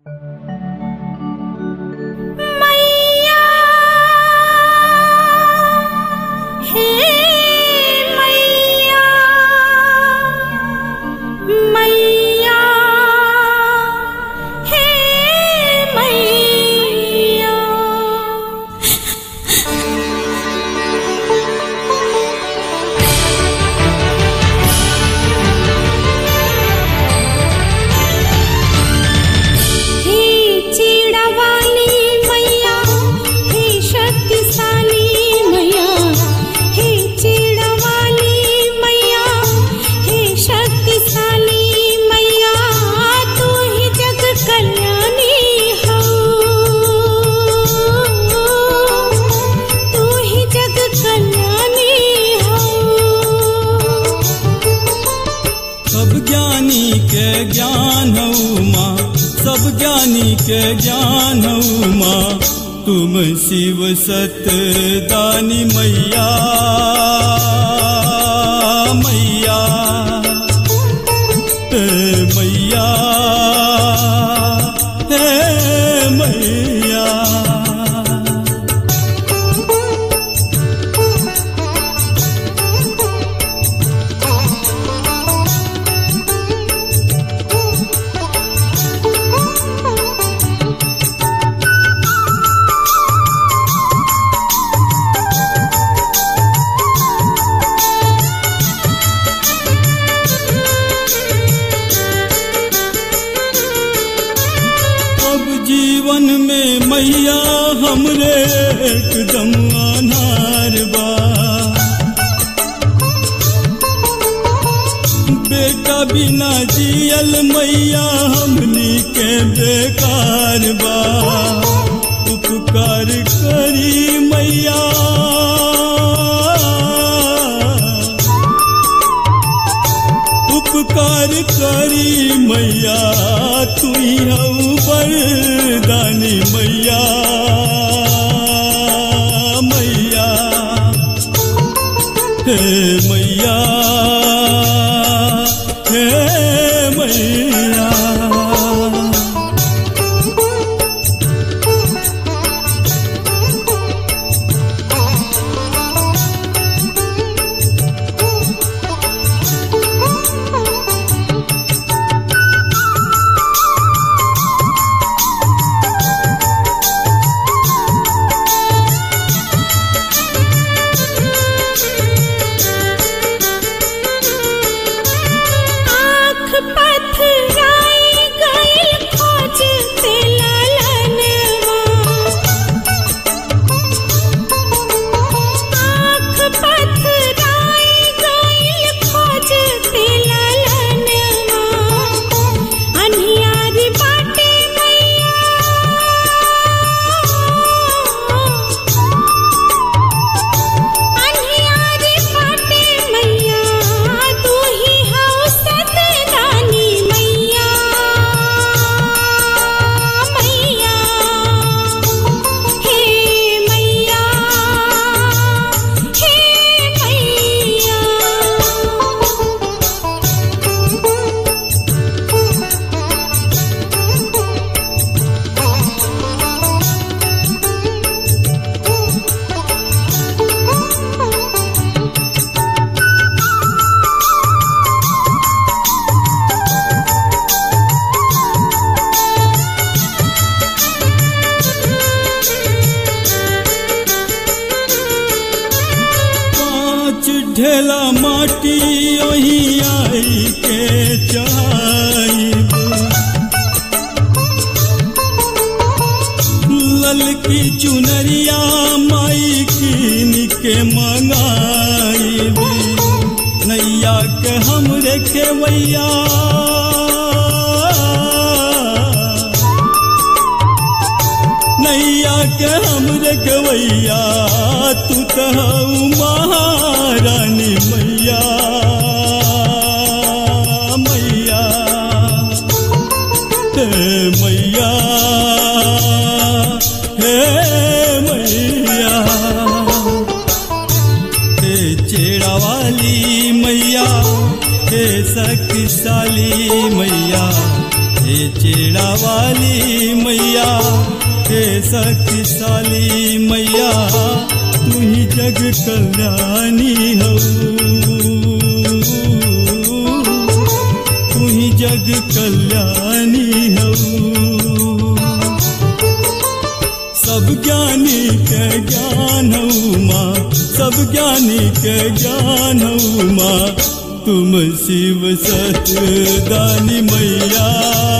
मैया हे मैया मैया हे मैया हे चिड़वाली मैया हे शक्तिशाली मैया हे चिड़वाली मैया हे शक्तिशाली मैया तू ही जग कल्याणी हो तू ही जग कल्याणी हो सब ज्ञानी के ज्ञान हऊ माँ सब ज्ञानी के ज्ञान हऊ माँ तुम शिव सत दानी मैया मैया हे मैया हे मैया अब जीवन में मैया हमरे एकदम अनार बा बेटा बिना जियल मैया हमनी के बेकार बा उपकार करी मैया उपकार करी मैया तू हऊ बरदानी मैया मैया हे मैया हे मैया आँख पथराई गइल खोजते ललनवा आँख पथराई गइल खोजते ललनवा अन्हियारी बाटे मैया अन्हियारी बाटे मैया तू ही हऊ सतरानी मैया मैया हे मैया हे मैया पाँच ढेला माटी ओही आई के चाइब ललकी चुनरिया माई कीन के मंगाइब नैया के हमरे केवैया नैया के हमरे गवैया तू कहू महारानी मैया मैया हे मैया हे मैया हे चेड़ा वाली मैया हे शक्तिशाली मैया हे चेड़ा वाली मैया हे शक्तिशाली मैया तू ही जग कल्याणी हो तू ही जग कल्याणी हो सब ज्ञानी के ज्ञान हऊ माँ सब ज्ञानी के ज्ञान हऊ माँ तुम शिव सत दानी मैया